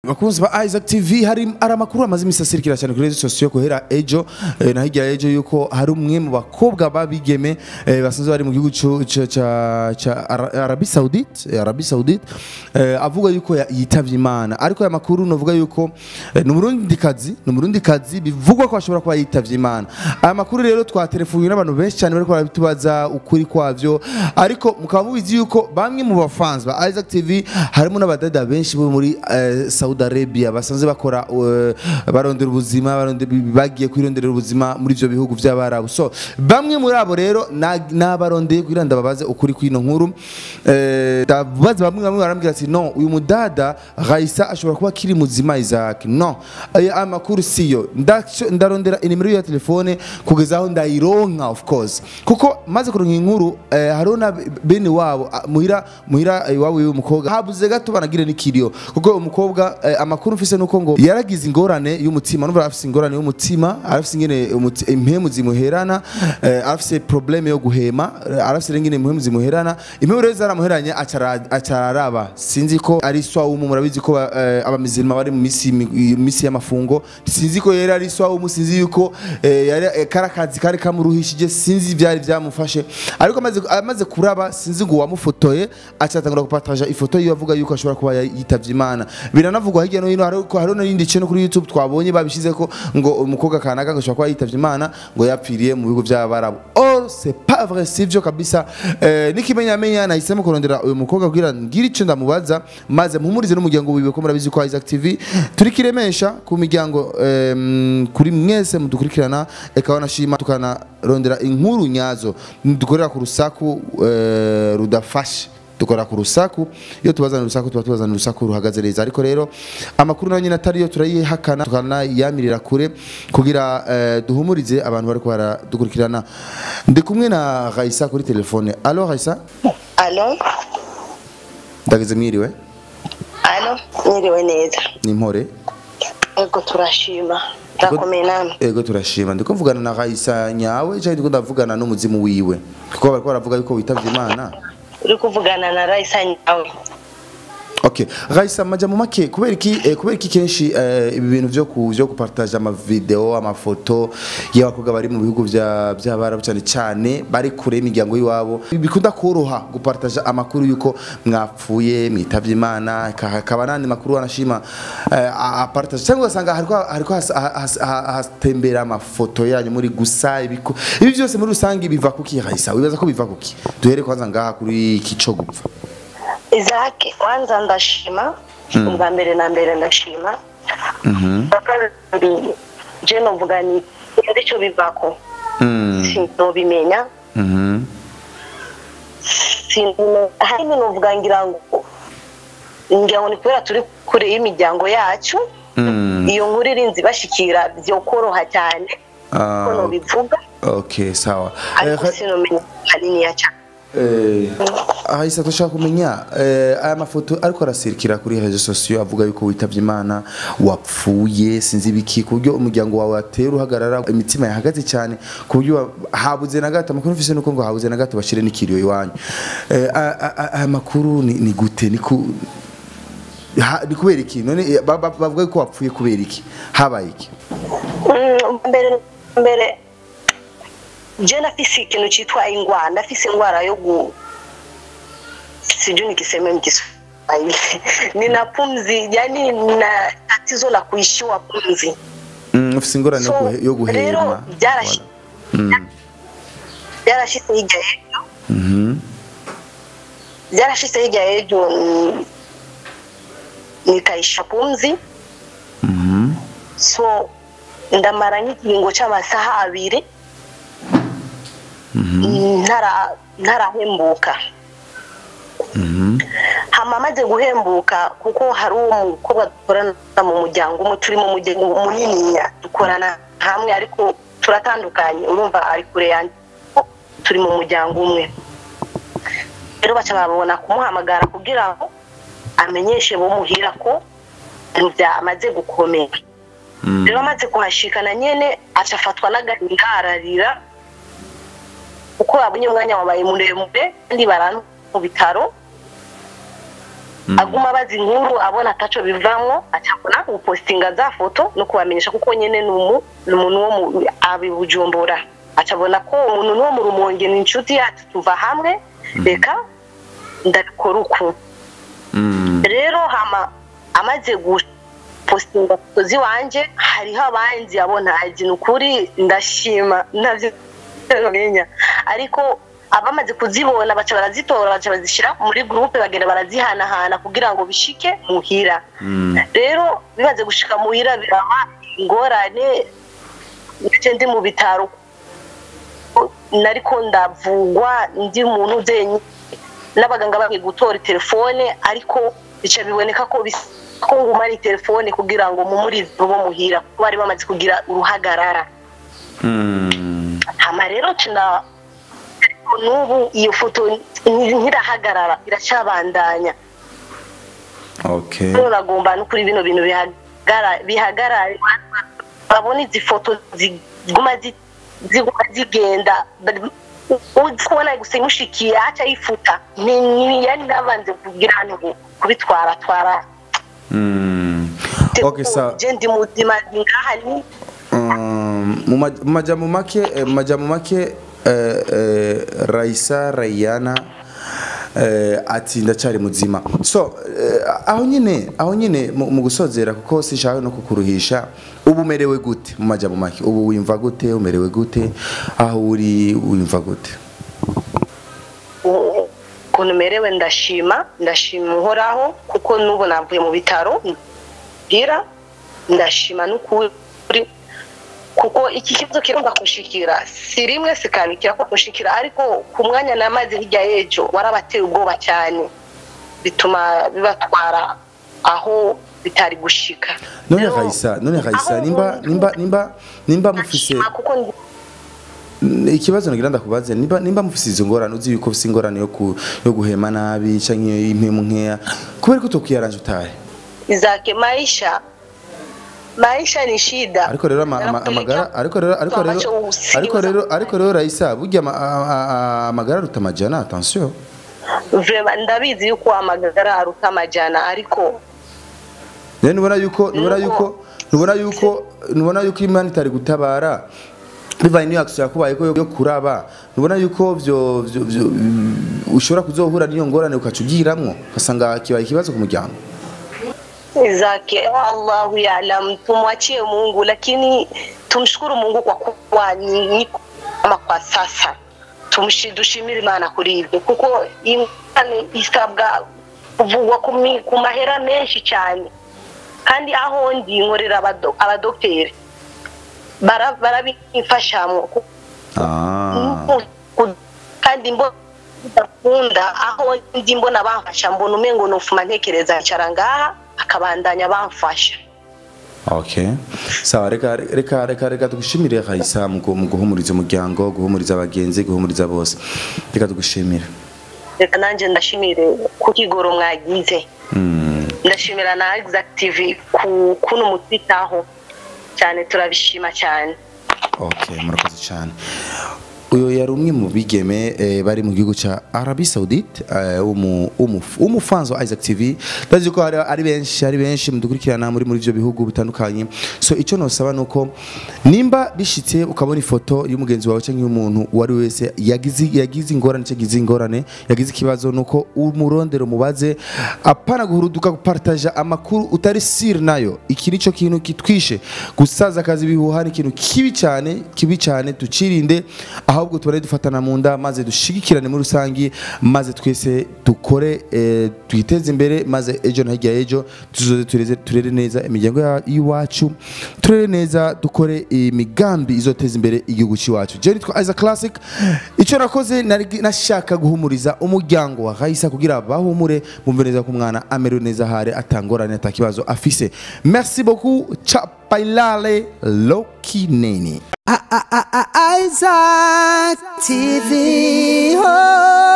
bakunzi ba Isaac TV hari ari amakuru amaze imisi asirikira cyane kuri rezo sosiyo guhera ejo eh, na hirya ya ejo yuko hari umwe mu bakobwa babigeme eh, basanzwe bari mu gihugu cu- ca ca- ca Ara- Arabi Saoudite eh, Arabi Saoudite eh, avuga yuko ya- yitavye Imana ariko aya makuru novuga yuko eh, ni umurundi kazi ni umurundi kazi bivugwa ko ashobora kuba yitavye Imana aya makuru rero twatelefonye n'abantu benshi cyane bariko barabitubaza ukuri kwavyo ariko mukaba mubizi yuko bamwe mu bafans ba Isaac TV harimo n'abadada benshi bo muri eh, Saudi Arabia basanzwe bakora eh, barondera ubuzima barondera bagiye kwironderera ubuzima muri ivyo bihugu vy'abarabu so bamwe muri abo rero na- nabarondeye kugira ndababaze ukuri kwino nkuru eh, ndabaza bamwe bamwe barambwira ati no uyu mudada Raisa ashobora kuba kiri muzima Isaac no aya amakuru siyo Ndaco- ndarondera inimero ya telefone kugeza aho ndayironka of course kuko maze kuronka inkuru eh, hariho na bene wabo ah, muhira muhira eh, iwabo y'uwo mukobwa habuze gato banagire n'ikiriyo kuko umukobwa eh, amakuru mfise nuko ngo yaragize ingorane y'umutima numva afise ingorane y'umutima arafise ingene umuti- impemu zimuherana eh, arafise probleme yo guhema eh, arafise ingene impemu zimuherana impemu rero zaramuheranye acara- acararaba sinzi ko ari swawumu murabizi ko ba- eh, abamizirima bari mu misi mi- misi y'amafungo sinzi ko yari ari swawumu sinzi yuko eh, yari eh, kari akazi kari kamuruhishije sinzi ivyari vyamufashe ariko amaze amaze kuraba sinzi ngo uwamufotoye acatangura gupataja ifoto yiwe avuga yuko ashobora kuba yitavye imana biranavugwa hirya no hino ariko hariho n'irindi cene kuri youtube twabonye babishize ko ngo umukobwa kanaka ngo ashobora kuba yitavye imana ngo yapfiriye mu bihugu vy'abarabu or c'est pas vrai sivyo kabisa eh, n'ikimenyamenya nahisemo kurondera uyu mukobwa kugira ngire ico ndamubaza maze mpumurize n'umuryango wiwe ko murabizi ko Isaac TV turi kiremesha ku miryango em, kuri mwese mudukurikirana eka wanashima tukanarondera inkuru nyazo dukorera ku rusaku eh, rudafashe dukora ku rusaku iyo tubazana urusaku tuba tubazana urusaku ruhagaze neza ariko rero amakuru nayo nyine atari yo turayihakana tukanayamirira kure kugira eh, duhumurize abantu bariko baradukurikirana ndi kumwe na Raisa kuri telefone alo Raisa alo ndageze mwiriwe alo mwiriwe neza ni mpore ego turashima turakomeye namwe ego turashima ndiko mvugana na Raisa nyawe cyangwa ndiko ndavugana n'umuzimu wiwe kuko bariko baravuga yuko witavye imana uri kuvugana na rayisa nyawe Okay, Raisa maja mu make kubera iki eh, kubera iki kenshi eh, ibi bintu byo ku byo gupartage ama video amafoto y'abakobwa bari mu bihugu vya by'abarabu cyane cyane bari kure y'imiryango y'iwabo bikunda koroha gupartage amakuru yuko mwapfuye mwitavye imana ka- kaba nandi makuru anashima eh, a- apartage cyangwa ugasanga hariko hariko has- has- has- hatembera amafoto yanyu muri gusa ibiko ibi byose muri rusange biva kuki Raisa wibaza ko biva kuki duhere kwanza ngaha kuri iki co gupfa izake wanza ndashima ubwa mbere na mbere ndashima ubwa kabiri je novuga ni sinzi ico bivako Mm. sinobimenya Mhm. Sino- ahanini novuga ngira ngo ngira ngo ni kubera turi kure y'imiryango yacu Mm. iyo nkuru irinzi bashikira vyokoroha cyane Ah, ko nobivuga okay sawa ariko Eh, sinomenya haniniya cyane eh, ahisa dushaka kumenya eh, aya mafoto ariko arasirikira kuri rezo sosiyo avuga yuko witavye imana wapfuye sinzi ibiki ku buryo umuryango wawe watera uhagarara imitima yahagaze cyane ku buryo wa- habuze na gato amakuru mfise nuko ngo habuze na gato bashire n'ikiriyo iwanyu Eh, a- a- a- aya makuru ni ni gute ni ku ha- ni kubera iki none eh, ba- ba- bavuga yuko wapfuye kubera iki habaye iki Mm, mbere mbere je nafise ikintu citwa ingwara ndafise ingwara yo gu sijui nikiseme mkiswahili nina pumzi yani na tatizo la kuishiwa pumzi Mm, ufise ingorane yo So, guhe- yo guhema rero byarashi- Voilà. Mm. byarashitse hirya y'ejo Mhm. byarashitse hirya y'ejo mm, nikaisha pumzi Mhm. so ndamara nk'ikiringo c'amasaha abiri ntara ntarahembuka hama amaze guhembuka kuko hari uwo mukobwa dukorana mu muryango umwe turi mu muryango muniniya dukorana hamwe ariko turatandukanye urumva ari kure yanjye turi mu muryango umwe rero baca babona kumuhamagara kugira ngo amenyeshe bomuhira ko ibintu byamaze gukomera rero amaze kuhashikana nyene aca afatwa n'agahinda ararira kuko babonye umwanya wabaye muremure kandi barana mu bitaro aguma abaza inkuru abona ataco bivamwo acabona gupostinga za foto no kubamenyesha kuko nyene ni umu- ni umuntu wo mu abibujumbura acabona ko umuntu n'uwo mu rumonge ni inshuti yacu tuva hamwe reka ndabikora uku Mm. rero hama amaze gupostinga foto ziwanje hariho abanzi abo ntazi ni ukuri ndashima navyo menya ariko abamaze kuzibona baca barazitora baca bazishyira muri gurupe bagenda barazihanahana kugira ngo bishike muhira Mm. rero bimaze gushika muhira biraba ingorane ndetse ndi mu bitaro nariko ndavugwa ndi muntu uzenye n'abaganga bagiye gutora telefone ariko bica biboneka ko bisa ko ngumara telefone kugira ngo mumurize bo muhira kuko bari bamaze kugira uruhagarara Mm. hama rero tuna ariko n'ubu iyo foto nti- ntirahagarara iracabandanya okay rero nagomba no kuri bino bintu bihagara- bihagarare babona izi foto ziguma zi- ziguma zigenda uzi kubona gusa imushikiye aca yifuta Ni- ni- yari nabanze kugira ngo kubitwara twara Mm. okay sa je ndi muzima ndi ngaha ni Um, mu maj- mu majambo make eh, mu majambo make eh, eh, Raisa Rayana eh, ati ndacyari muzima so eh, aho nyine aho nyine mu mu gusozera kuko sinshaka no kukuruhisha ubu umerewe gute mu majambo make ubu wimva gute umerewe gute aho uri wimva gute ukuntu merewe ndashima ndashima uhoraho kuko n'ubu navuye mu bitaro mbwira ndashima n'ukuri kuko iki kibazo kirumva kushikira si rimwe sikabikira ko kushikira ariko ku mwanya namaze hirya y'ejo warabateye ubwoba cyane bituma bibatwara aho bitari gushika none Rero, Raisa none Raisa aho nimba umuntu- nimba nimba nimba mufise ndashima kuko ndi- N- ikibazo nagira ndakubaze nimba nimba mufise izo ngorane uzi yuko ufise ingorane yo ku yo guhema nabi canke impemu nkeya kubera ko tokwiyaranje utahe zake maisha maisha ni shida ariko rero ama- ama- amagara ariko rero ariko rero ariko rero ariko rero Raisa burya ama- a- a- a- amagara aruta amajana attention Vraiment, ndabizi yuko amagara aruta amajana ariko rero nubona yuko nubona Nuko- yuko nubona yuko nubona yuko imana itari gutabara bivanye n'iyo action yakubaye ko yo yo kuraba nubona yuko vyo vyo vyo mm, ushobora kuzohura n'iyo ngorane ukaca ugiramwo ugasanga kibaye ikibazo ku muryango zake Allahu yaalam, tumwachie Mungu, lakini tumshukuru Mungu kwa kuwa ni ni kama kwa sasa Tumshi- dushimire Imana kuri ibyo kuko Imana isabwa kuvugwa ku mi- ku mahera menshi cyane kandi aho ndi nkorera abado- abadogiteri bara- barabimfashamo ah Ku- kandi mbona bidakunda aho ndi mbona bamfasha mbona umengo nufuma ntekereza ncara ngaha akabandanya bamfasha Okay. Sawa reka reka reka reka tugushimire Raisa mu gu- mu guhumuriza umuryango, guhumuriza abagenzi, guhumuriza bose. Reka tugushimire. reka nanjye ndashimire ku kigoro mwagize Mm. ndashimira na exact tv ku kuno mutwitaho cyane turabishima cyane Okay, murakoze cyane. Uyo yari umwe mu bigeme eh, bari mu gihugu ca Arabie Saoudite eh, umu umu umufanzo wa Isaac TV ndazi ko hari ari benshi ari benshi mudukurikirana muri muri ivyo bihugu bitandukanye so ico nosaba nuko nimba bishitse ukabona ifoto y'umugenzi wawe cyangwa y'umuntu uwari wese yagize yagize ingorane cyo yagize ingorane yagize ikibazo nuko umurondero mubaze apana guhuruduka gupartaja amakuru utari sir nayo iki nico kintu kitwishe gusaza akazi bihuha ni ikintu kibi cyane kibi cyane tucirinde ahubwo tubone dufatana mu nda maze dushigikirane muri rusangi maze twese dukore eh, twiteze imbere maze ejo na hirya y'ejo tuzoze tureze turere neza imiryango ya- y'iwacu turere neza dukore imigambi izoteza imbere igihugu cy'iwacu je nitwa Isaac Classic icyo nakoze nari- nashaka guhumuriza umuryango wa Raisa kugira bahumure bumve neza ko umwana amerewe neza hare atangorane atakibazo afise merci beaucoup chapailale lokineni Isaac TV. Oh.